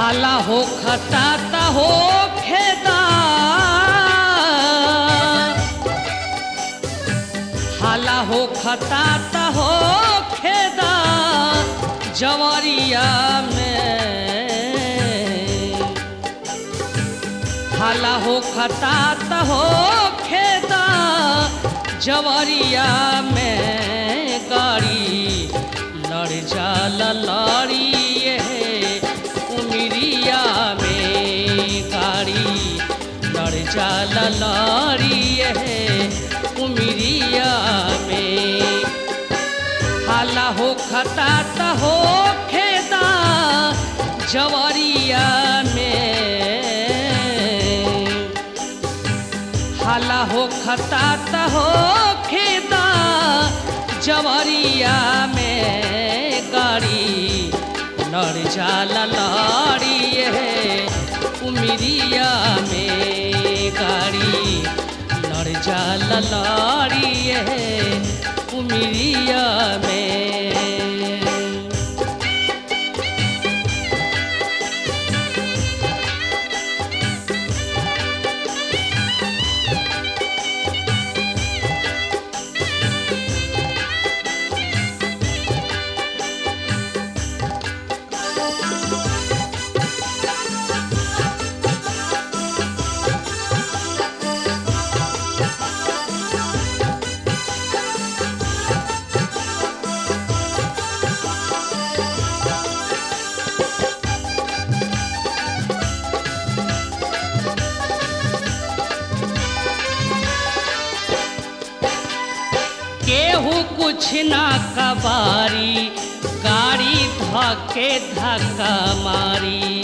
हाला हो खताता हो खेदा हाला हो खताता हो खेदा जवरिया में हाला हो खतात हो खेदा जवरिया में गाड़ी लड़ जाला लड़ी ये उमरिया में गाड़ी लड़ जाला लड़ी ये उमरिया में हाला हो खतात हो खेदा जवरिया में हाला हो खतात हो खेदा जवरिया में गाड़ी लड़ जाला लड़ी है उमरिया में गाड़ी लड़ जाला लड़ी है उमरिया में केहू कुछ ना कबारी गाड़ी धके धक्का मारी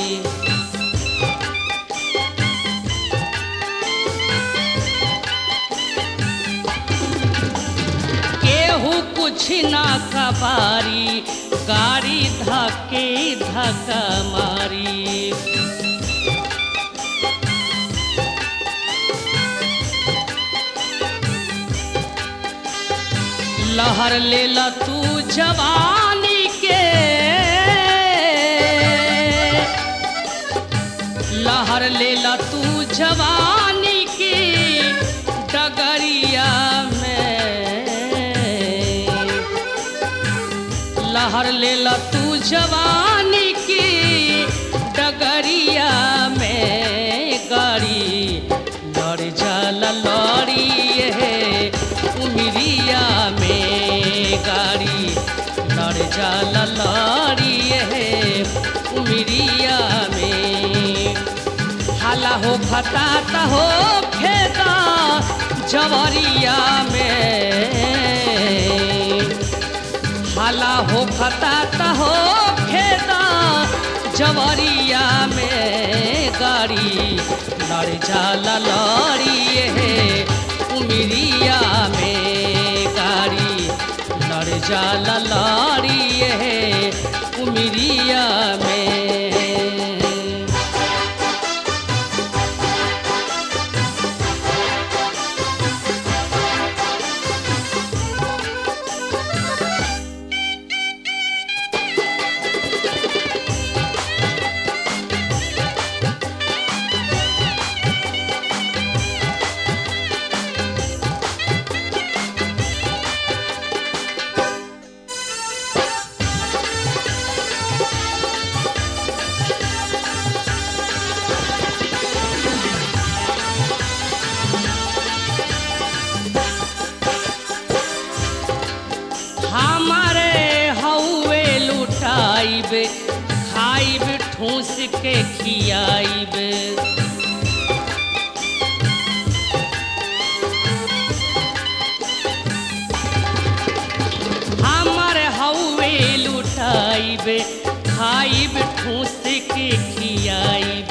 केहू कुछ ना कबारी गाड़ी धके धक्का मारी लहर ले ला तू जवानी के लहर ले ला तू जवानी के डगरिया में लहर ले ला तू जवानी की डगरिया में गाड़ी लड़ जाला लड़ी है उमरिया में गाड़ी लड़ जाला लड़ी है उमरिया में हाला हो खताता हो खेता जवरिया में हाला हो खताता हो खेता जवरिया में गाड़ी लड़ जाला लड़ी है उमरिया में गाड़ी लड़ जाला लड़ी है उमरिया में हमारे हौवे लुटाइब खाइब ठूस के खियाइब हमारे हौवे लुटाइब खाइब ठूस के खियाइब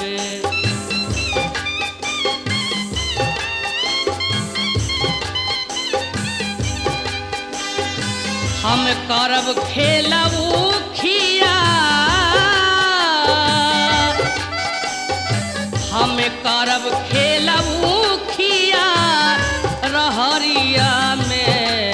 हम करब खेलबू खिया हम करब खेलबू खिया रहरिया में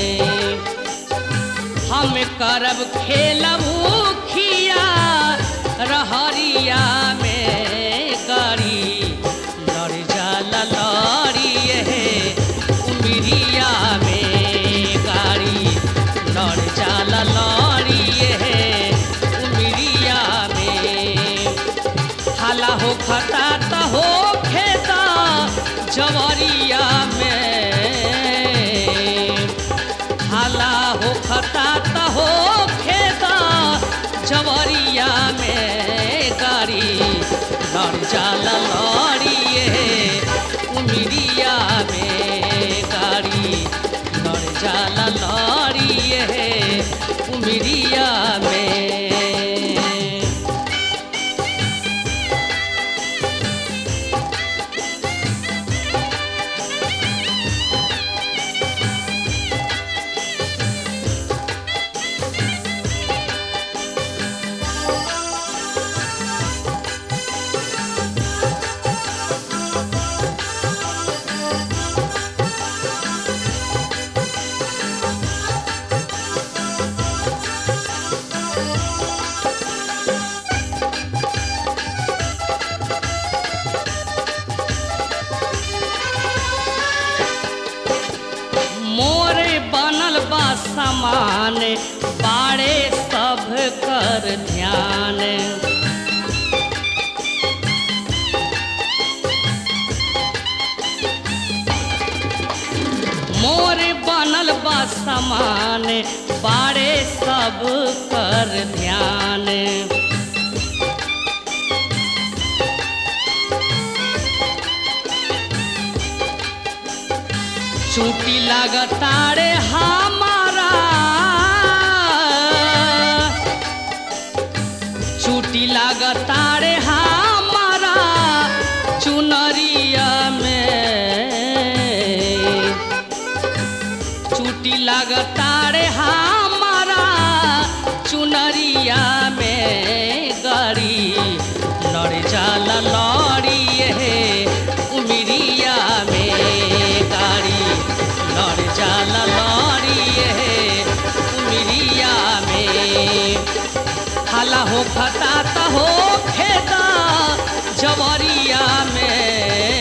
हम करब खेलबू खिया रहरिया में गाड़ी लड़ जाला लड़ी हे उमरिया में गाड़ी लड़ जाला लड़ी हे उमरिया में हाला हो खता त हो खेता जवरिया में हाला हो खता त हो खेता जवरिया में गाड़ी लड़ जाला लड़ी उमरिया में गाड़ी लड़ जाला लड़ी उमरिया में मोरे बनल बा समान बाड़े सब कर ध्यान मोरे बनल बा समान बाड़े सब कर ध्यान चूटी लगतारे हमारा चूटी लगतारे हमारा चुनरिया में चूटी लगतारे हमारा चुनरिया में गड़ी लड़ जाला लड़ी हे उमरिया में गाड़ी लड़ जाला लड़ी हे उमरिया में हाला हो खता त हो खेता जवरिया में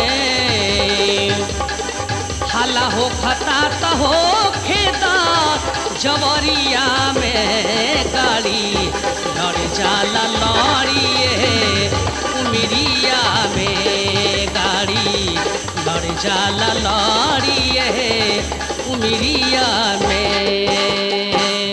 हाला हो खता त हो खेता जवरिया में गाड़ी लड़ जाला लड़ी उमरिया में गाड़ी लड़ जाला लड़ी उमरिया में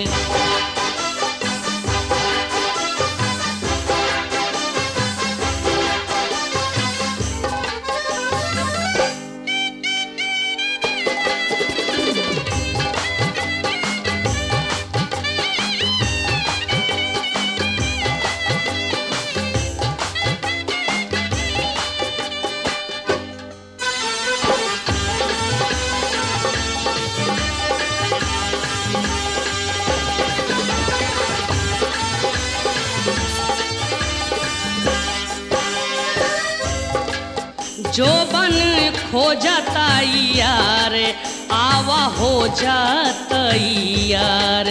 जो बन खो जाता यार आवा हो जाता यार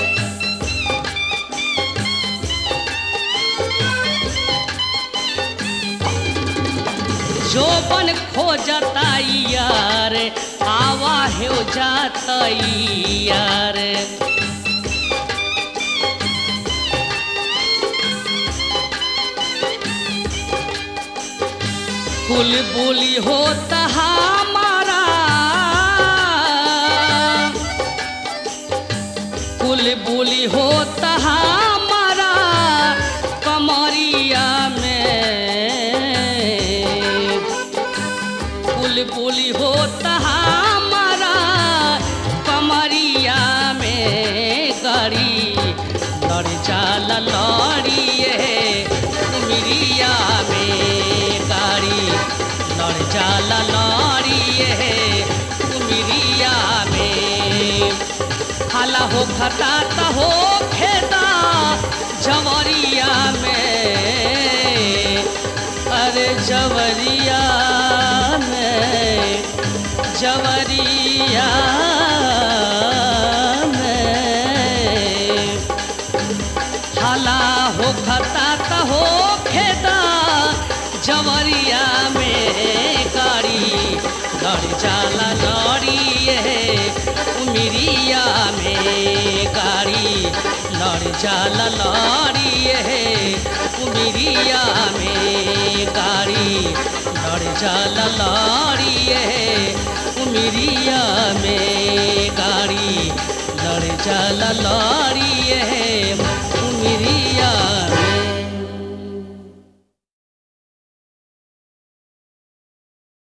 जो बन खो जाता यार आवा हो जाता यार कुल बोली होता हमारा कुल बोली होता हमारा कमरिया में कुल बोली होता हमारा कमरिया में गड़ी लड़ जाला लड़ी उमरिया में गाड़ी लड़ जाला लड़ी उमरिया में हाला हो खता त हो खेता जवरिया में अरे जवरिया में जवरिया में हाला हो खता त हो उमिरिया में गाड़ी लड़ जाला लड़िए उमिरिया में गाड़ी लड़ जाला लड़िए उमिरिया में गाड़ी लड़ जाला लड़िए